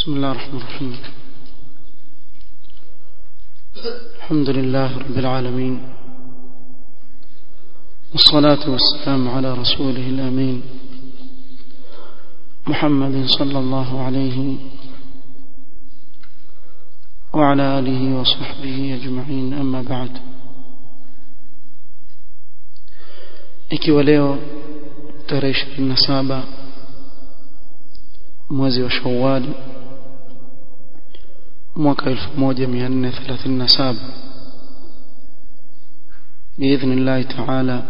بسم الله الرحمن الرحيم الحمد لله رب العالمين والصلاة والسلام على رسوله الأمين محمد صلى الله عليه وعلى آله وصحبه أجمعين أما بعد ikiwa leo tarehe 27 mwezi wa Shawwal mwaka 1437 باذن الله تعالى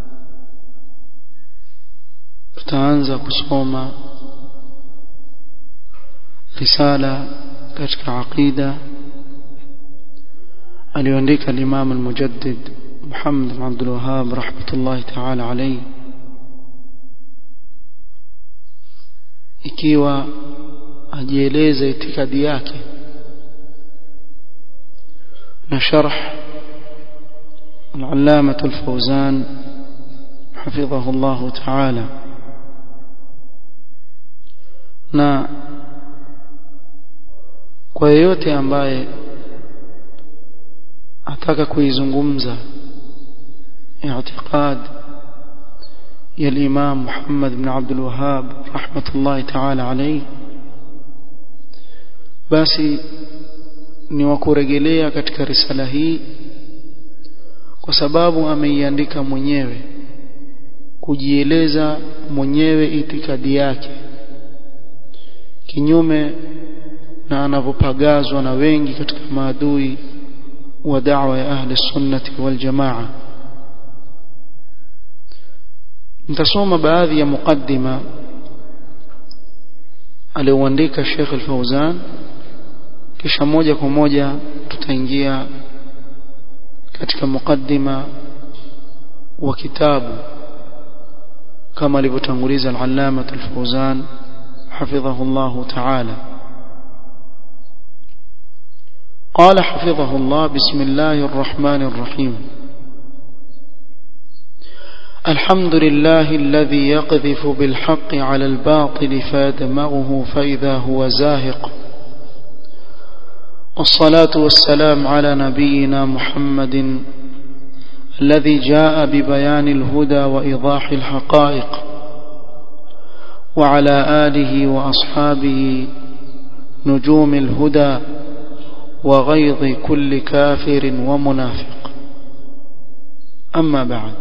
tutaanza kusoma risala katika aqida aliyoandika al-Imam al-Mujaddid Muhammad bin Abdul Wahhab rahmatullahi ta'ala alayhi ikiwa ajieleza itikadi yake na sharh al-Allamah al-Fawzan حفظه الله تعالى na kwa yeyote ambaye ataka kuizungumza اعتقاد يا الإمام محمد بن عبد الوهاب رحمة الله تعالى عليه basi ni wakurejelea katika risala hii kwa sababu ameiandika mwenyewe kujieleza mwenyewe itikadi yake kinyume na anavyopagazwa na wengi katika maadui wa da'wa ya ahli sunnati wal jamaa nitasoma baadhi ya mukaddima alioandika Sheikh Al-Fauzan kisha moja kwa moja tutaingia katika mukaddima wa kitabu kama alivyotanguliza al-Allama Al-Fauzan حفظه الله تعالى قال حفظه الله بسم الله الرحمن الرحيم الحمد لله الذي يقذف بالحق على الباطل فيدمغه فإذا هو زاهق والصلاة والسلام على نبينا محمد الذي جاء ببيان الهدى وإيضاح الحقائق وعلى آله وأصحابه نجوم الهدى وغيظ كل كافر ومنافق أما بعد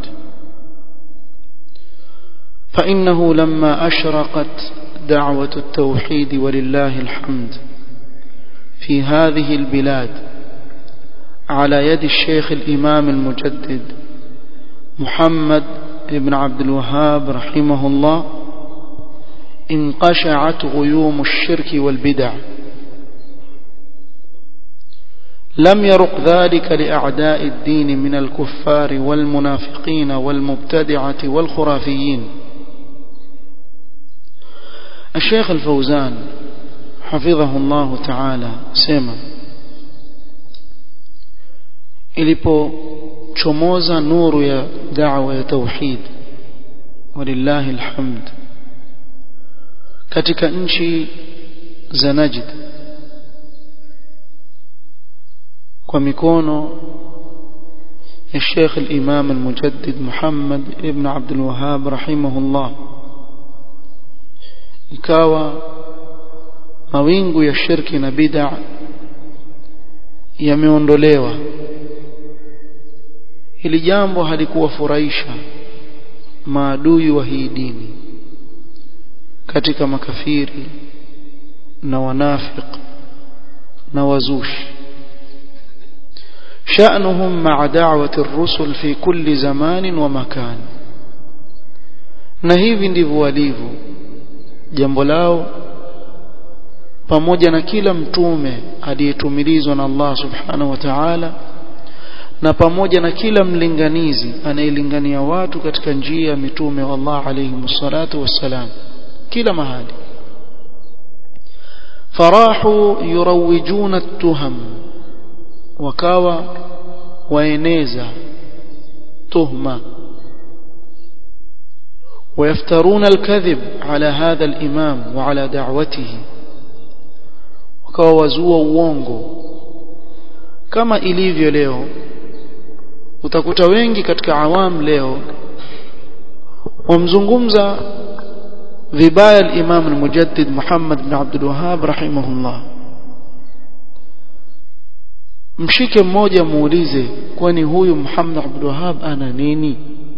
فإنه لما أشرقت دعوة التوحيد ولله الحمد في هذه البلاد على يد الشيخ الإمام المجدد محمد بن عبد الوهاب رحمه الله انقشعت غيوم الشرك والبدع لم يرق ذلك لأعداء الدين من الكفار والمنافقين والمبتدعة والخرافيين الشيخ الفوزان حفظه الله تعالى سيما ilipochomoza nuru ya da'wa ya tauhid walillahi alhamd katika nchi za Najd kwa mikono ya Sheikh al-Imam al-Mujaddid Muhammad ibn Abdul Wahhab rahimahullah ikawa mawingu ya shirki na bid'a yameondolewa hili jambo halikuwafurahisha maadui wa hii dini katika makafiri na wanafiq na wazushi شأنهم مع دعوة الرسل في كل زمان ومكان na hivi ndivyo walivyo jambo lao pamoja na kila mtume aliyetumilizwa na Allah subhanahu wa ta'ala na pamoja na kila mlinganizi anayelingania watu katika njia ya mitume wa Allah alayhi msalatu wassalam kila mahali farahu yurawwijuna at-tuham wakawa waeneza tuhma ويفترون الكذب على هذا الإمام وعلى دعوته wakawa wazua uongo kama ilivyo leo utakuta wengi katika awam leo wamzungumza vibaya al-Imam al-Mujaddid Muhammad bin Abdul Wahhab rahimahullah mshike mmoja muulize kwani huyu Muhammad Abdul Wahhab ana nini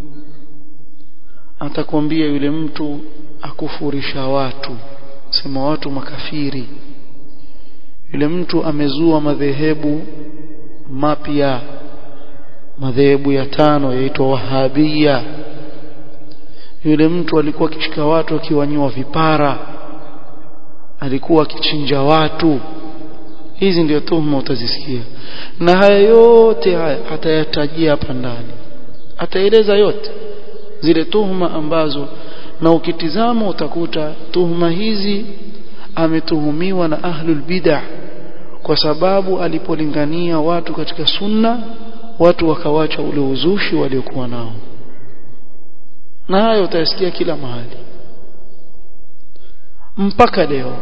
atakwambia yule mtu akufurisha watu sema watu makafiri yule mtu amezua madhehebu mapya madhehebu ya tano yaitwa wahabia yule mtu alikuwa akishika watu akiwanyua vipara alikuwa akichinja watu hizi ndio tuhuma utazisikia na haya yote haya atayatajia hapa ndani ataeleza yote zile tuhuma ambazo na ukitizama utakuta tuhuma hizi ametuhumiwa na ahlul bid'ah kwa sababu alipolingania watu katika sunna watu wakawacha ule uzushi waliokuwa nao na hayo utayasikia kila mahali mpaka leo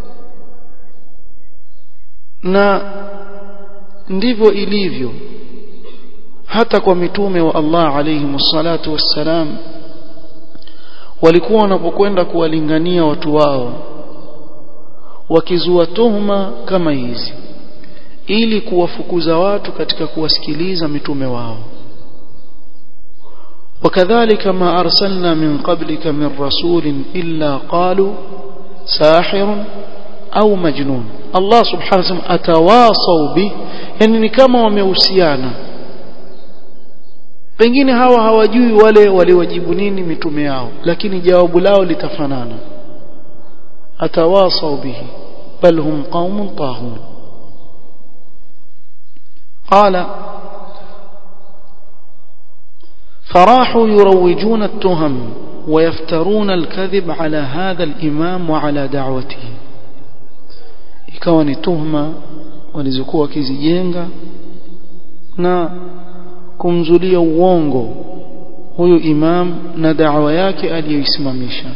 na ndivyo ilivyo hata kwa mitume wa Allah alayhi salatu wassalam walikuwa wanapokwenda kuwalingania watu wao wakizua tuhuma kama hizi ili kuwafukuza watu katika kuwasikiliza mitume wao وكذلك ما أرسلنا من قبلك من رسول إلا قالوا ساحر أو مجنون الله سبحانه وتعالى أتواصوا به يعني كما ومeusiana pengine hawa hawajui wale waliwajibu nini mitume yao lakini jawabu lao litafanana atawasau bihi bal hum qaumun tahun qala فراحوا يروجون التهم ويفترون الكذب على هذا الإمام وعلى دعوته ikawa ni tuhma walizokuwa wakizijenga na kumzulia uongo huyu imam na da'wa yake aliyoisimamisha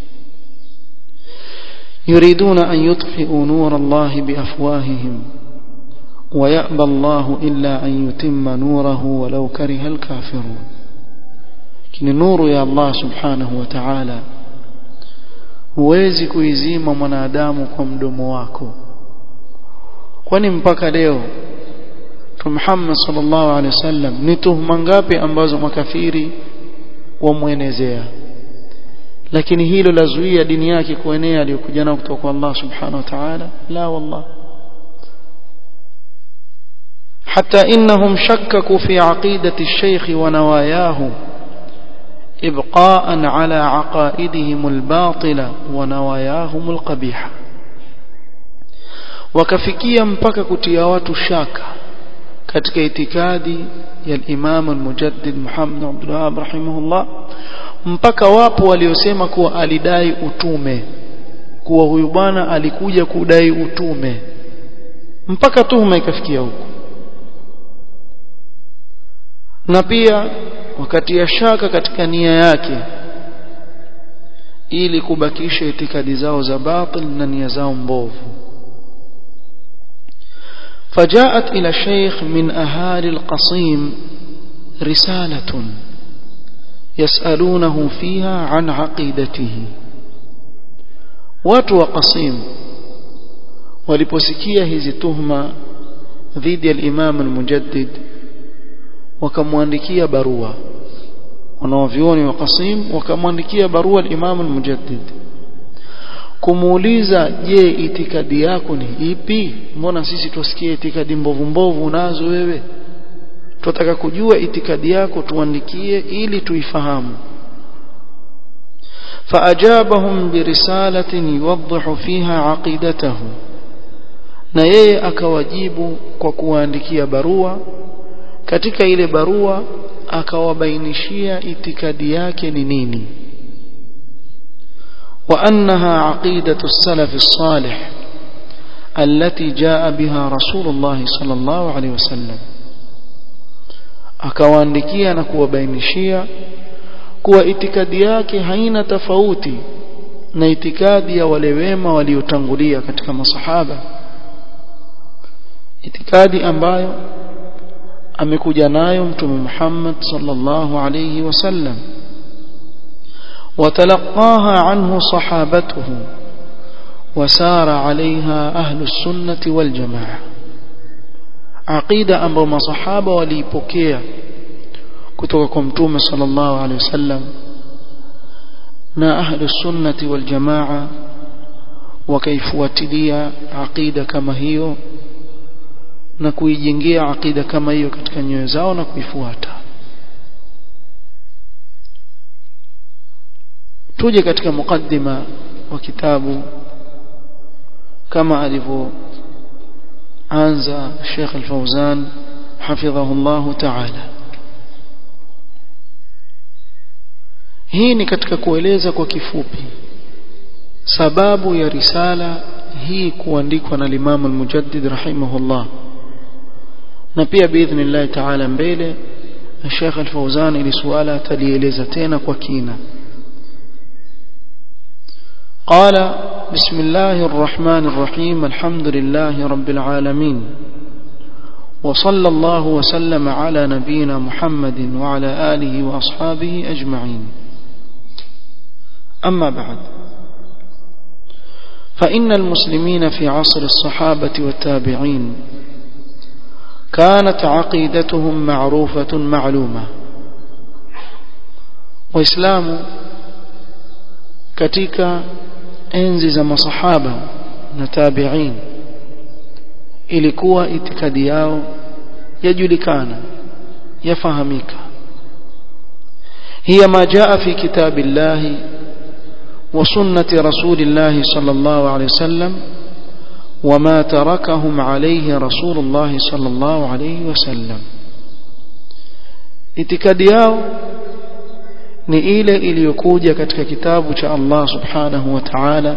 yuriduna an yutfi'u nur Allah biafwahihim ويأبى الله إلا أن يتم نوره ولو كره الكافرون kini nuru ya Allah subhanahu wa ta'ala huwezi kuizima mwanadamu kwa mdomo wako kwani mpaka leo Muhammad sallallahu alaihi wasallam ni tuhuma ngapi ambazo makafiri wamwenezea lakini hilo lazuia dini yake kuenea aliyokuja nao kutoka kwa Allah subhanahu wa ta'ala la wallah حتى إنهم شككوا في عقيدة الشيخ ونواياه إبقاء على عقائدهم الباطلة ونواياهم القبيحة وكفكيا mpaka kutia watu shaka katika itikadi ya Imam al-Mujaddid Muhammad Abdul Wahhab rahimahullah mpaka wapo waliosema kuwa alidai utume kuwa huyu bwana alikuja kudai utume mpaka tuhuma ikafikia huko na pia wakati ya shaka katika nia yake ili kubakisha itikadi zao za batil na nia zao mbovu فجاءت إلى الشيخ من أهالي القصيم رسالة يسألونه فيها عن عقيدته watu wa Qasim waliposikia hizi tuhma dhidi ya Imam al-Mujaddid wakamwandikia barua wanaovioni wa Qasim wakamwandikia barua al-Imam al-Mujaddid kumuuliza je itikadi yako ni ipi mbona sisi tusikie itikadi mbovu mbovu unazo wewe tunataka kujua itikadi yako tuandikie ili tuifahamu فأجابهم برسالة يوضح فيها عقيدته na yeye akawajibu kwa kuwaandikia barua katika ile barua akawabainishia itikadi yake ni nini وأنها عقيدة السلف الصالح التي جاء بها رسول الله صلى الله عليه وسلم akawaandikia na kuwabainishia kuwa itikadi yake haina tofauti na itikadi ya wale wema waliotangulia katika masahaba itikadi ambayo amekuja nayo mtume Muhammad sallallahu alayhi wasallam وتلقاها عنه صحابته وسار عليها أهل السنة والجماعة عقيدة أمر ما صحابة وليبكية كتبكم توم صلى الله عليه وسلم نا أهل السنة والجماعة wakaifuatilia aqida kama hiyo na kuijengea aqida kama hiyo katika nyoyo zao na kuifuata tuje katika mukaddima wa kitabu kama alivyoanza Sheikh Al-Fauzan hafidhahu Allah ta'ala hii ni katika kueleza kwa kifupi sababu ya risala hii kuandikwa na Imam Al-Mujaddid rahimahullah na pia biidhnillah ta'ala mbele Sheikh Al-Fauzan ili suala atalieleza tena kwa kina قال بسم الله الرحمن الرحيم الحمد لله رب العالمين وصلى الله وسلم على نبينا محمد وعلى آله وأصحابه أجمعين أما بعد فإن المسلمين في عصر الصحابة والتابعين كانت عقيدتهم معروفة معلومة وإسلام katika enzi za masahaba na tabi'in ilikuwa itikadi yao yajulikana yafahamika hiya ma jaa fi kitabillahi wa sunnati rasulillahi sallallahu alayhi wasallam وما تركهم عليه رسول الله صلى الله عليه وسلم itikadi yao ni ile iliyokuja katika kitabu cha Allah subhanahu wa ta'ala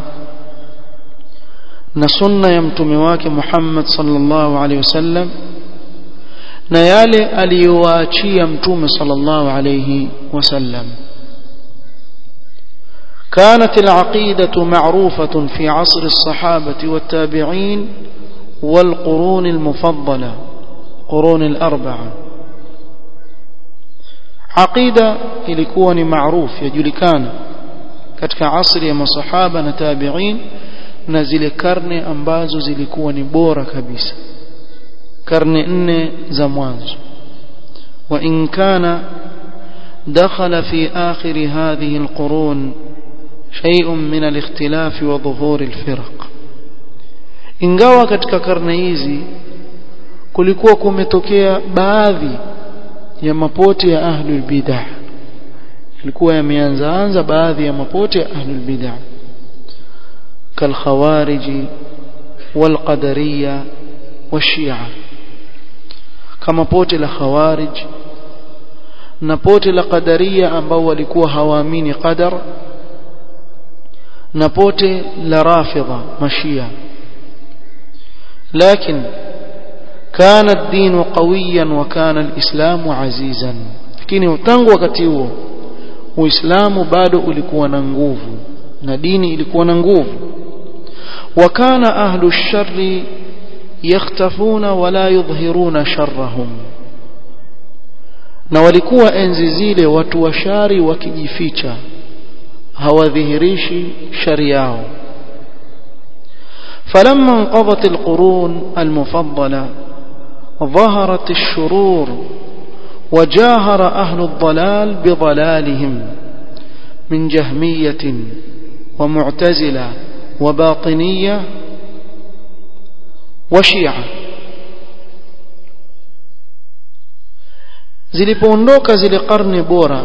na sunna ya mtume wake Muhammad sallallahu alaihi wasallam na yale aliyowaachia mtume sallallahu alaihi wasallam كانت العقيدة معروفة في عصر الصحابة والتابعين والقرون المفضلة قرون الأربعة aqida ilikuwa ni maarufu yajulikana katika asri ya masahaba na tabi'in na zile karne ambazo zilikuwa ni bora kabisa karne nne za mwanzo wa in kana dakhala fi akhir hadhihi alqurun shay'un min alikhtilaf wa dhuhur alfirq ingawa katika karne hizi kulikuwa kumetokea baadhi ya mapote ya ahlul bid'ah ilikuwa yameanza anza baadhi ya mapote ya ahlul bid'ah kal khawarij wal qadariyya washia kama pote la khawarij na pote la qadariya ambao walikuwa hawaamini qadar na pote la rafidha mashia lakini كان الدين قويا وكان الإسلام عزيزا lakini tangu wakati huo uislamu bado ulikuwa na nguvu na dini ilikuwa na nguvu wakana ahlu sharri yakhtafuna wala yudhhiruna sharrahum na walikuwa enzi zile watu wa shari wakijificha hawadhihirishi shari yao فلما انقضت القرون المفضله ظهرت الشرور وجاهر أهل الضلال بضلالهم من جهمية ومعتزلة وباطنية وشيعة zilipoondoka zile karne bora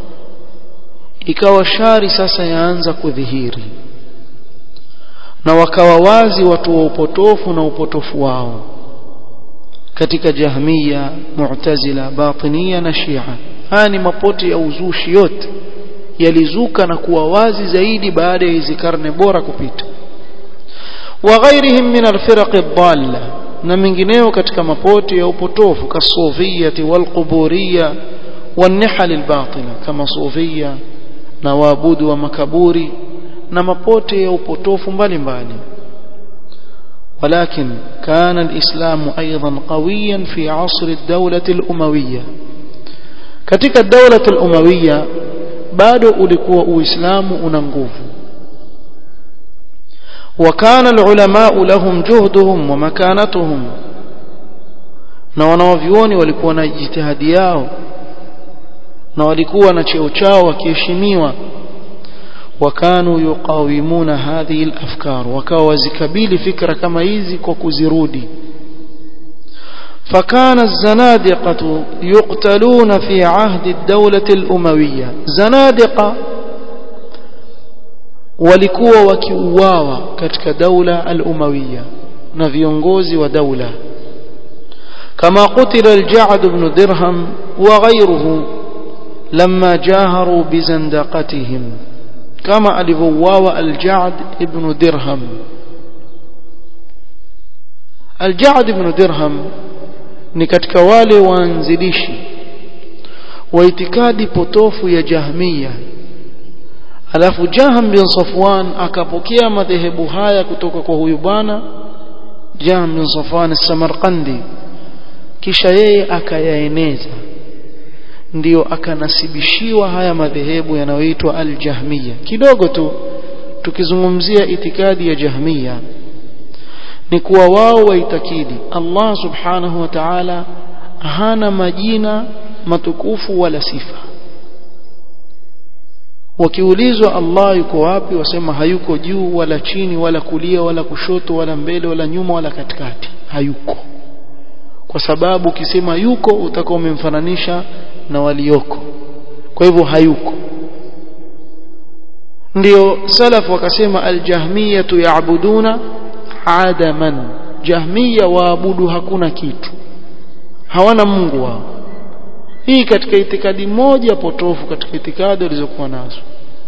ikawa shari sasa yaanza kudhihiri na wakawa wazi watu wa upotofu na upotofu wao katika jahmiya mu'tazila batiniya na shia haya ni mapote ya uzushi yote yalizuka na kuwa wazi zaidi baada ya hizi karne bora kupita wa ghairihim min alfiraq ad-dalla na mengineo katika mapote ya upotofu kasufiyati walquburiya والنحل الباطلة كما صوفية na waabudu wa makaburi na mapote ya upotofu mbalimbali ولكن كان الإسلام أيضا قويا في عصر الدولة الأموية katika الدولة الأموية bado ulikuwa uislamu una nguvu وكان العلماء لهم جهدهم ومكانتهم na wanawavyuoni walikuwa na jitihadi yao na walikuwa na cheo chao wakiheshimiwa wakanu yuqawimuna hadhihi al-afkar wakawa wazikabili fikra kama hizi kwa kuzirudi فكان الزنادقة يقتلون في عهد الدولة الأموية زنادقة walikuwa wakiuawa katika daula al-umawiyya na viongozi wa daula kama qutila al-ja'd ibn dirham wa ghayruhu lamma jaharu bi zandaqatihim kama alivyouawa al-ja'd ibn dirham al-ja'd ibn dirham ni katika wale waanzilishi wa itikadi potofu ya jahmiya alafu Jaham bin Safwan akapokea madhehebu haya kutoka kwa huyu bwana Jaham bin Safwan Samarkandi kisha yeye akayaeneza ndiyo akanasibishiwa haya madhehebu yanayoitwa al-Jahmiya kidogo tu tukizungumzia itikadi ya Jahmiya ni kuwa wao waitakidi Allah subhanahu wa ta'ala hana majina matukufu wala sifa wakiulizwa Allah yuko wapi wasema hayuko juu wala chini wala kulia wala kushoto wala mbele wala nyuma wala katikati hayuko kwa sababu ukisema yuko utakuwa umemfananisha na walioko kwa hivyo hayuko ndio salaf wakasema aljahmiyatu yaabuduna adaman jahmiya waabudu hakuna kitu hawana mungu wao hii katika itikadi moja potofu katika itikadi walizokuwa nazo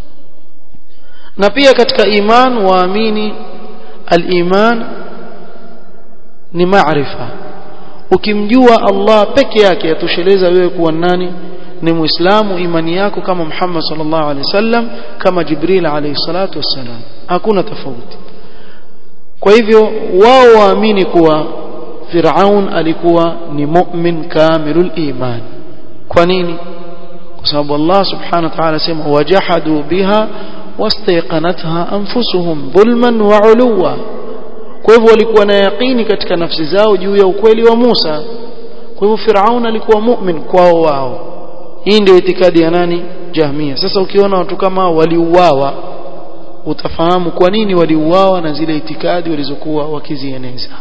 na pia katika iman waamini al-iman ni maarifa ukimjua Allah peke yake yatosheleza wewe kuwa nani ni muislamu imani yako kama Muhammad sallallahu alaihi wasallam kama Jibril alayhi salatu wassalam hakuna tofauti kwa hivyo wao waamini kuwa Firaun alikuwa ni mu'min kamilul iman kwa nini kwa sababu Allah subhanahu wa ta'ala sema wajahadu biha wastayqanatha anfusuhum dhulman wa uluwa kwa hivyo walikuwa na yaqini katika nafsi zao juu ya ukweli wa Musa kwa hivyo Firaun alikuwa mu'min kwao wao hii ndio itikadi ya nani Jahmia sasa ukiona watu kama waliuawa utafahamu kwa nini waliuawa na zile itikadi walizokuwa wakizieneza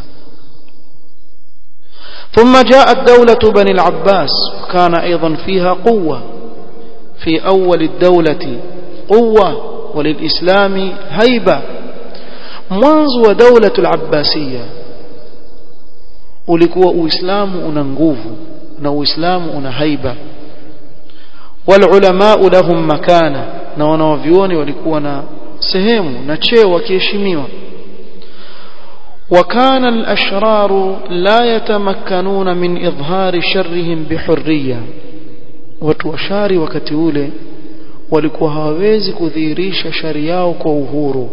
ثم جاءت دولة بني العباس وكان أيضا فيها قوة في أول الدولة قوة وللإسلام هيبة mwanzo wa daula al-abbasiyya ulikuwa uislamu una nguvu na uislamu una haiba wal ulama lahum makana na wanawavioni walikuwa na sehemu na cheo wakiheshimiwa وكان الأشرار لا يتمكنون من إظهار شرهم بحرية وتوشاري wakati ule walikuwa hawawezi kudhihirisha shari yao kwa uhuru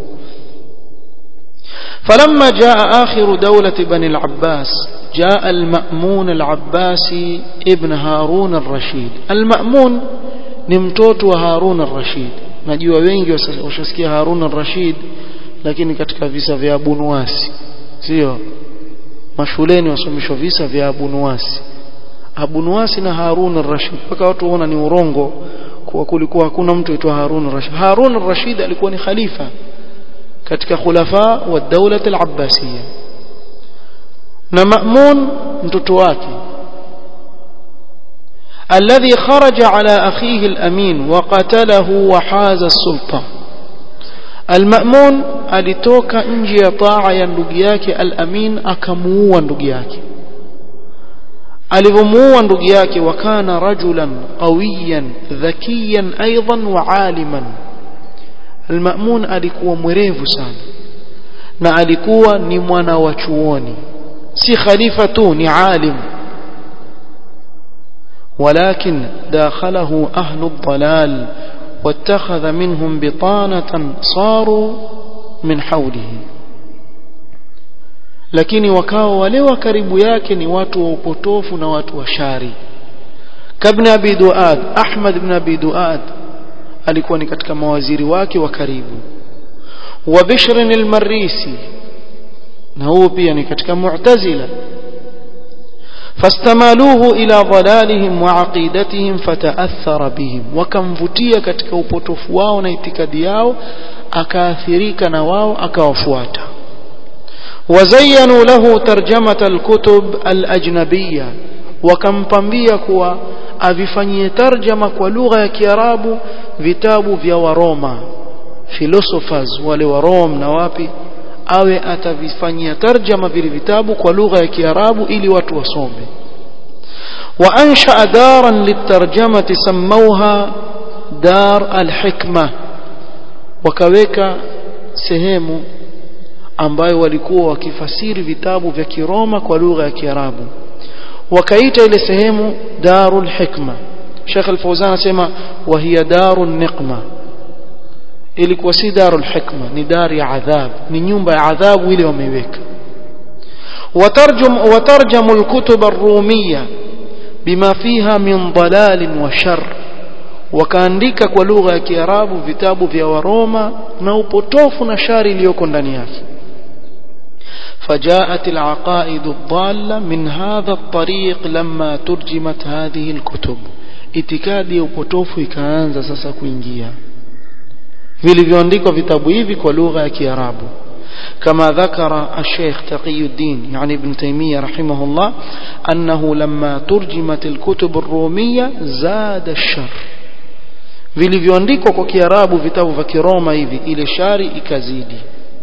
فلما جاء آخر دولة بني العباس جاء المأمون العباسي ابن هارون الرشيد المأمون نمتوت هارون الرشيد najua wengi washasikia Harun al-Rashid lakini katika visa vya Abu Nuwasi sio mashuleni wasomeshwa visa vya Abu Nuwasi Abu Nuwasi na Harun al-Rashid mpaka watu waona ni urongo kwa kulikuwa hakuna mtu aitwa Harun al-Rashid Harun al-Rashid alikuwa ni khalifa katika khulafa wa daula al-Abbasiyya na Ma'mun mtoto wake الذي خرج على أخيه الأمين وقتله وحاز السلطة المأمون alitoka nje ya taa ya ndugu yake al-Amin akamuua ndugu yake alivyomuua ndugu yake wakana rajulan qawiyan dhakiyan aidan wa aliman al-Ma'mun alikuwa mwerevu sana na alikuwa ni mwana wa chuoni si khalifa tu ni alim ولكن داخله أهل الضلال واتخذ منهم بطانة صاروا من حوله lakini wakawa wale wa karibu yake ni watu wa upotofu na watu wa shari kabna abi duad ahmad ibn abi duad alikuwa ni katika mawaziri wake wa karibu wa bishr al-marisi na huo pia ni katika mu'tazila fastamaluhu ila dhalalihim wa aqidatihim fataathara bihim wakamvutia katika upotofu wao na itikadi yao akaathirika na wao akawafuata وزينوا له ترجمة الكتب الأجنبية wakampambia kuwa avifanyie tarjama kwa lugha ya Kiarabu vitabu vya Waroma philosophers wale wa Rome na wapi awe atavifanyia tarjama vile vitabu kwa lugha ya Kiarabu ili watu wasome wa ansha daran litarjamati samauha dar alhikma wakaweka sehemu ambayo walikuwa wakifasiri vitabu vya Kiroma kwa lugha ya Kiarabu wakaita ile sehemu darul hikma Sheikh Al-Fawzan anasema wa hiya darun niqma ilikuwa si darul hikma ni dari ya adhab ni nyumba ya adhabu ile wameiweka watarjum watarjamu al-kutub ar-rumiyya bima fiha min dalal wa shar wakaandika kwa lugha ya Kiarabu vitabu vya Waroma na upotofu na shari iliyoko ndani yake فجاءت العقائد الضالة من هذا الطريق لما ترجمت هذه الكتب itikadi ya upotofu ikaanza sasa kuingia vilivyoandikwa vitabu hivi kwa lugha ya Kiarabu كما ذكر الشيخ تقي الدين يعني ابن تيمية رحمه الله أنه لما ترجمت الكتب الرومية زاد الشر vilivyoandikwa kwa Kiarabu vitabu vya Kiroma hivi ile shari ikazidi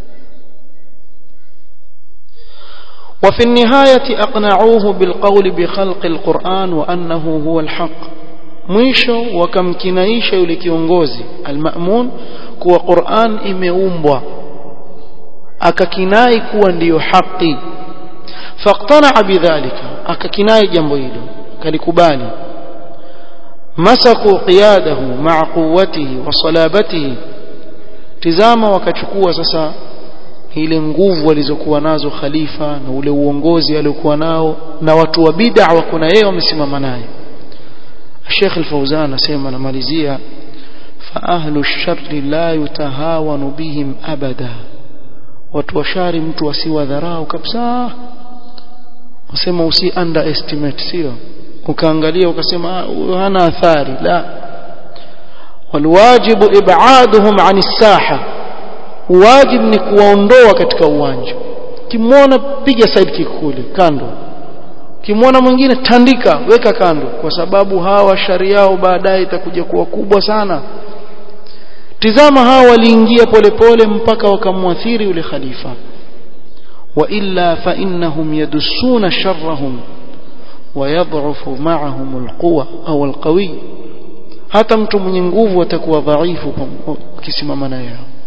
وفي النهاية أقنعوه بالقول بخلق القرآن وأنه هو الحق mwisho wakamkinaisha yule kiongozi almamun kuwa Qur'an imeumbwa akakinai kuwa ndiyo haki faqtana bidhalika akakinai jambo hilo kalikubali masaku qiyadahu ma'a quwwatihi wa salabatihi tizama wakachukua sasa ile nguvu walizokuwa nazo khalifa na ule uongozi aliokuwa nao na watu wa bid'a wako na yeye wamesimama naye Sheikh Al-Fauzan anasema namalizia fa ahlu ash-sharri la yutahawanu bihim abada watu wa shari mtu asiwadharau kabisa wasema usi underestimate sio ukaangalia ukasema hana athari la walwajibu ib'aduhum 'ani as-saha wajib ni kuwaondoa katika uwanja kimwona piga side kick kule kando kimwona mwingine tandika weka kando kwa sababu hawa shari yao baadaye itakuja kuwa kubwa sana tizama hawa waliingia polepole mpaka wakamwathiri yule khalifa wa illa fa innahum yadussuna sharrahum ويضعف معهم القوة أو القوي hata mtu mwenye nguvu atakuwa dhaifu kisimama naye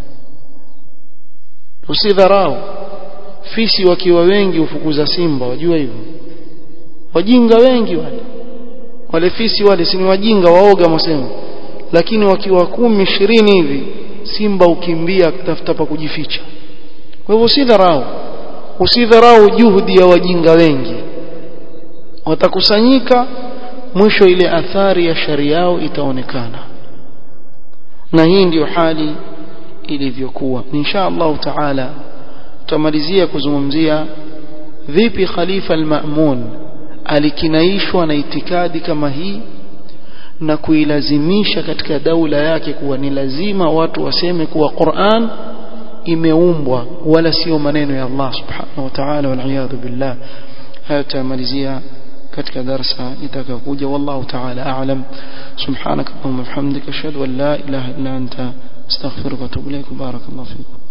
usidharau fisi wakiwa wengi ufukuza simba wajua hivyo wajinga wengi wale wale fisi wale si ni wajinga waoga mwasema lakini wakiwa kumi ishirini hivi simba ukimbia kutafuta pa kujificha kwa hivyo usidharau usidharau juhudi ya wajinga wengi watakusanyika mwisho ile athari ya shari yao itaonekana na hii ndiyo hali ilivyokuwa insha Allah taala tutamalizia kuzungumzia vipi khalifa al-Ma'mun alikinaishwa na itikadi kama hii na kuilazimisha katika daula yake kuwa ni lazima watu waseme kuwa Qur'an imeumbwa wala sio maneno ya Allah subhanahu wa ta'ala wal billah haya tutamalizia katika darasa itakayokuja wallahu ta'ala a'lam subhanaka allahumma bihamdika ashhadu an la ilaha illa anta astaghfiruka wa atubu ilaik barakallahu fikum